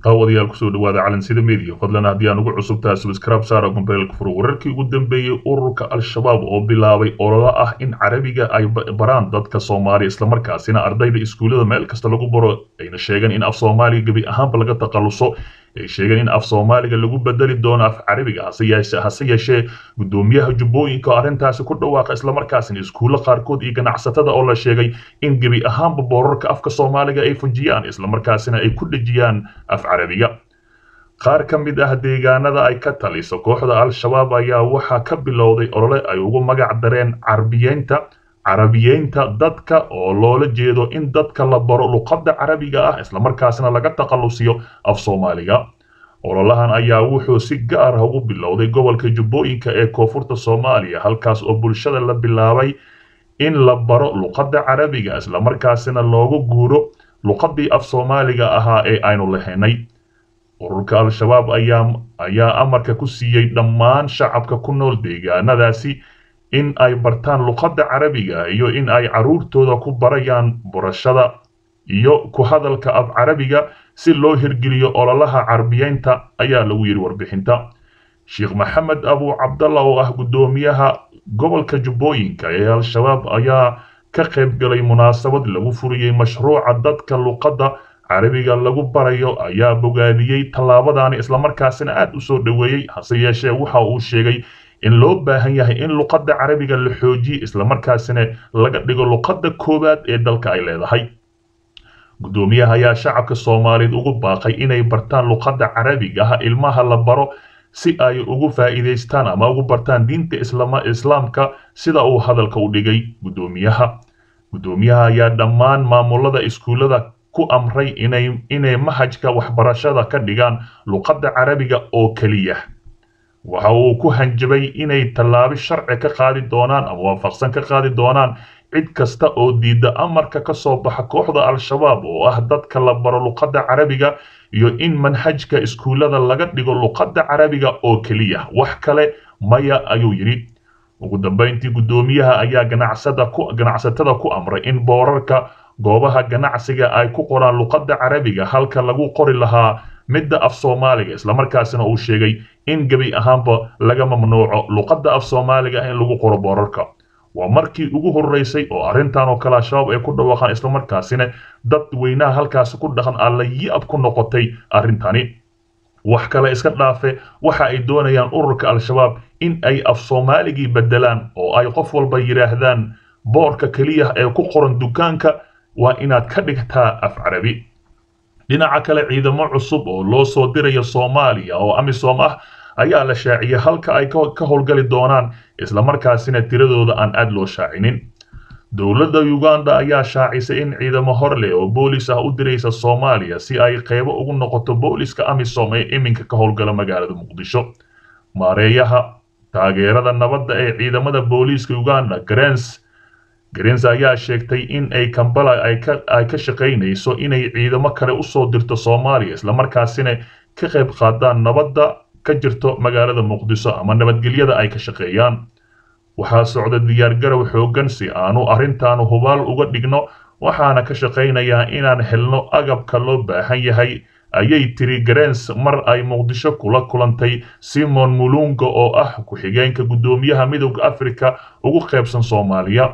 daawadayaal kusoo dhawaada calansida media fadlan haddii aan ugu cusubtahay subscribe saara gombeelka furo wararkii ugu dambeeyey ururka al-shabaab oo bilaabay ololo ah in carabiga ay baraan dadka soomaaliya islamarkaasina ardayda iskuullada meel kasta lagu baro ayna sheegeen in af soomaaliga gebi ahaanba laga takhaluso ay sheegeen in af soomaaliga lagu bedeli doono af carabiga hase yeeshee guddoomiyaha jubbooyinka oo arrintaasi ku dhawaaqa islamarkaasina iskuulla qaarkood iyo ganacsatada oo la sheegay in gebi ahaanba boorarka afka soomaaliga ay fujiyaan islamarkaasina ay ku dhejiyaan af carabiga qaar ka mid ah deegaanada ay ka taliso kooxda al-shabaab ayaa waxaa ka bilowday olole ay ugu magac dareen carbiyeynta carabiyeynta dadka oo loola jeedo in dadka la baro luqadda carabiga ah islamarkaasna laga takhalusiyo af soomaaliga ololahan ayaa wuxuu si gaar ah ugu bilowday gobolka jubbooyinka ee koonfurta soomaaliya halkaas oo bulshada la bilaabay in la baro luqadda carabiga islamarkaasina loogu guuro luqaddii af soomaaliga ahaa ee aynu lahaynay ururka al-shabaab ayaa ayaa amarka ku siiyey dhammaan shacabka ku nool deegaanadaasi in ay bartaan luqadda carabiga iyo in ay caruurtooda ku barayaan barashada iyo ku hadalka af carabiga si loo hirgeliyo ololaha carbiyeynta ayaa lagu yidhi warbixinta sheekh maxamed abu cabdalla oo ah guddoomiyaha gobolka jubbooyinka ee al-shabaab ayaa ka qayb galay munaasabad lagu furiyey mashruuca dadka luqadda carabiga lagu barayo ayaa bogaadiyey tallaabadaani islamarkaasina aad u soo dhoweeyey hase yeeshee waxa uu sheegay in loo baahan yahay in luqadda carabiga la xoojiye islamarkaasina laga dhigo luqadda koowaad ee dalka ay leedahay guddoomiyaha ayaa shacabka soomaaliyeed ugu baaqay inay bartaan luqadda carabiga ah ilmaha la baro si ay ugu faa'iidaystaan ama ugu bartaan diinta islaamka sida uu hadalka u dhigay guddoomiyaha guddoomiyaha ayaa dhammaan maamulada iskuullada ku amray inay inay mahajka waxbarashada ka dhigaan luqadda carabiga oo keliya waxa uu ku hanjabay inay tallaabi sharci ka qaadi doonaan ama waafaqsan ka qaadi doonaan cid kasta oo diidda amarka ka soo baxa kooxda al-shabaab oo ah dadka la baro luqadda carabiga iyo in manhajka iskuullada laga dhigo luqadda carabiga oo keliya wax kale maya ayuu yidhi ugu dambayntii guddoomiyaha ayaa ganacsada ku ganacsatada ku amray in boorarka goobaha ganacsiga ay ku qoraan luqadda carabiga halka lagu qori lahaa midda af soomaaliga islamarkaasina uu sheegay in gebi ahaanba laga mamnuuco luqadda af soomaaliga in lagu qoro boorarka waa markii ugu horreysay oo arrintan oo kale al-shabaab ay ku dhawaaqaan islamarkaasina dad weynaha halkaasi ku dhaqan alla yi-ab ku noqotay arrintani wax kale iska dhaafe waxa ay doonayaan ururka al-shabaab in ay af soomaaligii beddelaan oo ay qof walba yidhaahdaan boorka keliya ee ku qoran dukaanka waa inaad ka dhigtaa af carabi dhinaca kale ciidamo cusub oo loo soo dirayo soomaaliya oo amisom ah ayaa la shaaciyey halka ay ka howlgali doonaan islamarkaasina tiradooda aan aad loo shaacinin dowladda uganda ayaa shaacisay in ciidamo hor leh oo boolis ah u diraysa soomaaliya si ay qaybo ugu noqoto booliska amisom ee iminka ka howlgala magaalada muqdisho maareeyaha taageerada nabadda ee ciidamada booliiska uganda grens grens ayaa sheegtay in ay kambala ay ka shaqaynayso inay ciidamo kale usoo dirto soomaaliya islamarkaasina ka qayb qaadaan nabadda ka jirto magaalada muqdiso ama nabadgelyada ay ka shaqeeyaan waxaa socda diyaargarow xooggan si aanu arrintaanu hubaal uga dhigno waxaana ka shaqaynayaa inaan helno agabka loo baahan yahay ayay tiri grens mar ay muqdisho kula kulantay simon mulunga oo ah ku-xigeenka guddoomiyaha midowda africa ugu qaybsan soomaaliya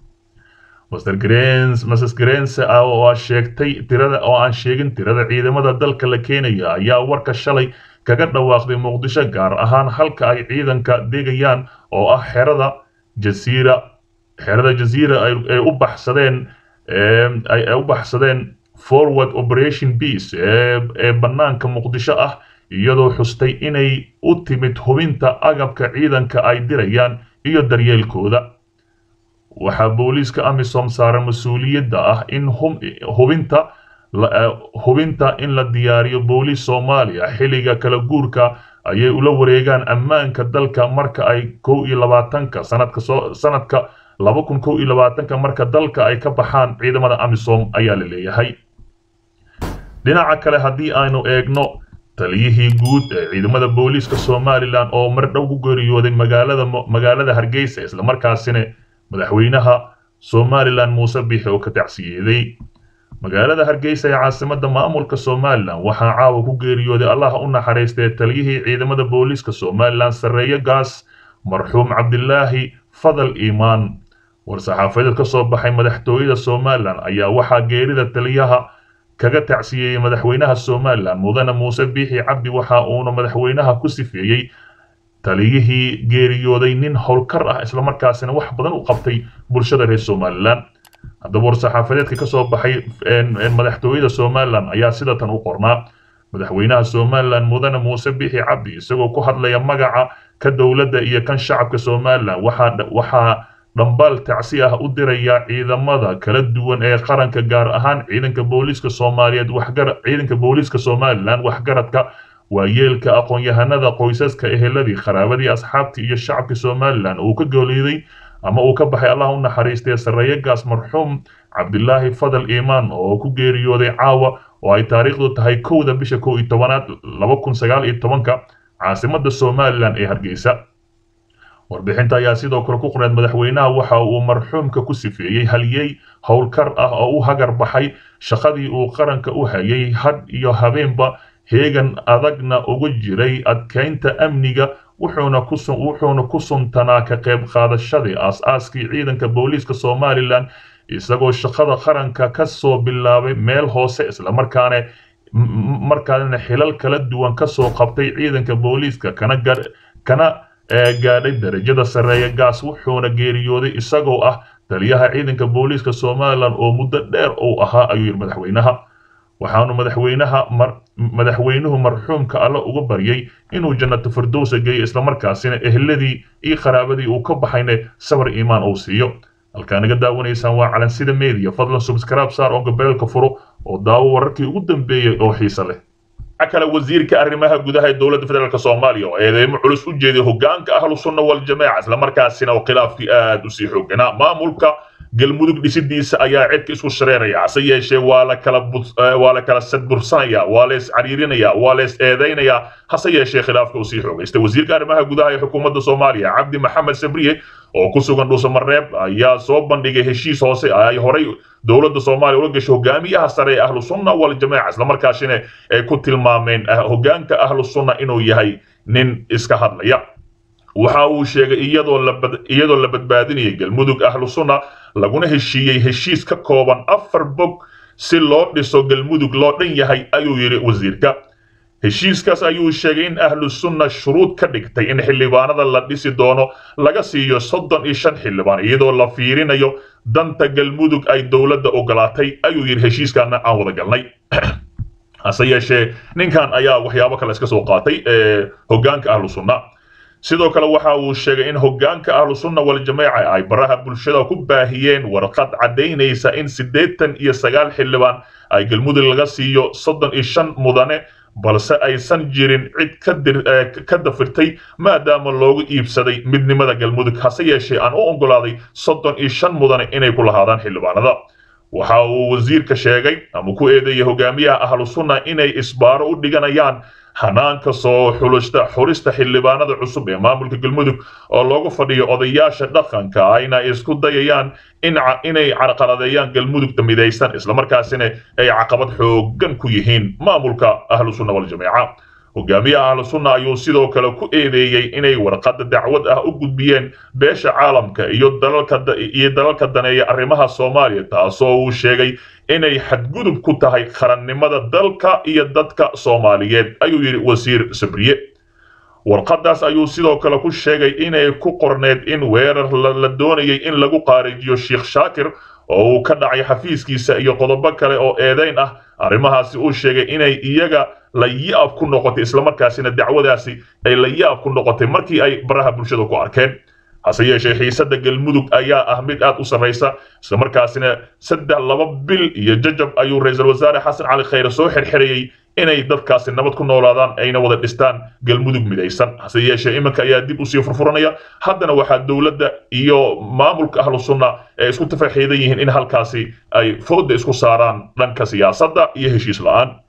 master grens mrs grens oo aan sheegtay tirada oo aan sheegin tirada ciidamada dalka la keenaya ayaa warka shalay kaga dhawaaqday muqdisho gaar ahaan halka ay ciidanka degayaan oo ah xerada jasiira xerada jasiira ay u baxsadeen ay u baxsadeen forward operation peace ee bannaanka muqdisho ah iyadoo xustay inay u timid hubinta agabka ciidanka ay dirayaan iyo daryeelkooda waxaa booliiska amisom saaran mas-uuliyadda ah in hubinta hubinta in la diyaariyo booliis soomaaliya xilliga kala guurka ayay ula wareegaan ammaanka dalka marka ay kow iyo labaatanka sanadka soo sanadka laba kun kow iyo labaatanka marka dalka ay ka baxaan ciidamada amisom ayaa la leeyahay dhinaca kale haddii aynu eegno taliyihii guud ee ciidamada booliiska somalilan oo mar dhow ku geeriyooday magaalada magaalada hargeysa islamarkaasina madaxweynaha somalilan muuse biixi oo ka tacsiyeeday magaalada hargeysa ee caasimada maamulka somalilan waxaa caawa ku geeriyooday allaha u naxariistay taliyihii ciidamada booliiska somalilan sarreeye gaas marxuum cabdilaahi fadal iimaan war-saxaafadeed ka soo baxay madaxtooyada somalilan ayaa waxaa geerida taliyaha kaga tacsiyeeyey madaxweynaha somalilan mudane muuse biixi cabdi waxa uuna madaxweynaha ku sifeeyey taliyihii geeriyooday nin howlkar ah islamarkaasina wax badan u qabtay bulshada reer somalilan haddaba war-saxaafadeedka ka soo baxay madaxtooyada somalilan ayaa sida tan u qornaa madaxweynaha somalilan mudane muuse biixi cabdi isagoo ku hadlaya magaca ka dowladda iyo kan shacabka somalilan waxaa dhambaal tacsi ah u diraya ciidamada kala duwan ee qaranka gaar ahaan ciidanka booliiska soomaaliyeed ciidanka booliiska somalilan waxgaradka waayeelka aqoon-yahanada qoysaska eheladii qaraabadii asxaabtii iyo shacabka somalilan uu ka gooliiday ama uu ka baxay allah u naxariistay sarreeye gaas marxuum cabdilaahi fadal iimaan oo ku geeriyooday caawa oo ay taariikhdu tahay kowda bisha kow iyo tobanaad laba kun sagaal iyo tobanka caasimada somalilan ee hargeysa warbixinta ayaa sidoo kale ku qorneed madaxweynaha waxa uu marxuumka ku sifeeyey halyey howlkar ah oo u hagar baxay shaqadii uu qaranka u hayay had iyo habeenba heegan adagna uga jiray adkaynta amniga wuxuuna ku suntanaa ka qayb qaadashadii aas-aaskii ciidanka booliiska somalilan isagoo shaqada qaranka ka soo bilaabay meel hoose islamarkaana markaana xilal kala duwan ka soo qabtay ciidanka booliiska kana gaadhay darajada sarreeya gaas wuxuuna geeriyooday isagoo ah taliyaha ciidanka booliiska somalilan oo muddo dheer uu ahaa ayuu yidhi madaxweynaha waxaanu madaxweynaha madaxweynuhu marxuumka alle uga baryay inuu jannato firdowsa geeyo islamarkaasina ehladii iyo qaraabadii uu ka baxayna sabar iimaan uu siiyo halkaa naga daawanaysaan waa calansida media fadlan subscribe saar oo gabeelka furo oo daawo wararkii ugu dambeeyey oo xiise leh kale wasiirka arrimaha gudaha ee dowladda federaalk soomaaliya oo eedeymo culus u jeeday hogaanka ahlu sunna waljamaaca islamarkaasina oo khilaafkii aad usii xooganaa maamulka galmudug dhisidiisa ayaa cidka isku shareeraya hase yeeshee waa la kala waa la kala sadbursanaya waa la iscariirinaya waa la is eedaynaya hase yeeshee khilaafka uu sii xoogaystay wasiirka arrimaha gudaha ee xukuumadda soomaaliya cabdi maxamed sabriye oo ku sugan dhuusamareeb ayaa soo bandhigay heshiis hoose ay horay dowladda soomaaliya ula gashay hogaamiyaha sare ee ahlu sunna waljamaaca islamarkaasina ay ku tilmaameen hogaanka ahlu sunna inuu yahay nin iska hadlaya waxa uu sheegay iyadoo la badbaadinayay galmudug ahlu sunna laguna heshiiyey heshiis ka kooban afar bog si loo dhiso galmudug loo dhan yahay ayuu yidhi wasiirka heshiiskaas ayuu sheegay in ahlu sunna shuruud ka dhigtay in xildhibaanada la dhisi doono laga siiyo soddon iyo shan xildhibaan iyadoo la fiirinayo danta galmudug ay dowladda ogolaatay ayuu yidhi heshiiskaana aan wada galnay hase yeeshee ninkan ayaa waxyaabo kale iska soo qaatay hogaanka ahlu sunna sidoo kale waxa uu sheegay in hogaanka ahlu sunna waljamaaca ay baraha bulshada ku baahiyeen warqad caddaynaysa in siddeetan iyo sagaal xildhibaan ay galmudug laga siiyo soddon iyo shan mudane balse aysan jirin cid ka dafirtay maadaama loogu iibsaday midnimada galmudug hase yeeshee aan u oggolaaday soddon iyo shan mudane inay ku lahaadaan xildhibaanada waxa uu wasiirka sheegay ama ku eedeeyay hogaamiyaha ahlu sunna inay isbaaro u dhiganayaan hanaanka soo xulista xulista xildhibaanada cusub ee maamulka galmudug oo loogu fadhiyo odayaasha dhaqanka ayna isku dayayaan inay carqaladeeyaan galmudugta midaysan islamarkaasina ay caqabad xoogan ku yihiin maamulka ahlu sunna waljamaaca hogaamiyaha ahlu sunna ayuu sidoo kale ku eedeeyey inay warqadda dacwad ah u gudbiyeen beesha caalamka iyo dalalkaiyo dalalka daneeya arrimaha soomaaliya taasoo uu sheegay inay xadgudub ku tahay qarannimada dalka iyo dadka soomaaliyeed ayuu yidhi wasiir sabriye warqaddaas ayuu sidoo kale ku sheegay inay ku qorneed in weerar la doonayay in lagu qaarijiyo sheekh shaakir oo uu ka dhacay xafiiskiisa iyo qodobo kale oo eedayn ah arrimahaasi uu sheegay inay iyaga la yaab ku noqotay islamarkaasina dacwadaasi ay la yaab ku noqotay markii ay baraha bulshada ku arkeen hase yeeshee xiisadda galmudug ayaa ah mid aad u sarraysa islamarkaasina saddex laba bil iyo jajab ayuu ra-iisul wasaare xasan cali khayre soo xirxirayey inay dadkaasi nabad ku noolaadaan ayna wada dhistaan galmudug midaysan hase yeeshee iminka ayaa dib usii furfuranaya haddana waxaa dowladda iyo maamulka ahlu sunna ee isku tafaxiidan yihiin in halkaasi ay fooda isku saaraan dhanka siyaasadda iyo heshiis la-aan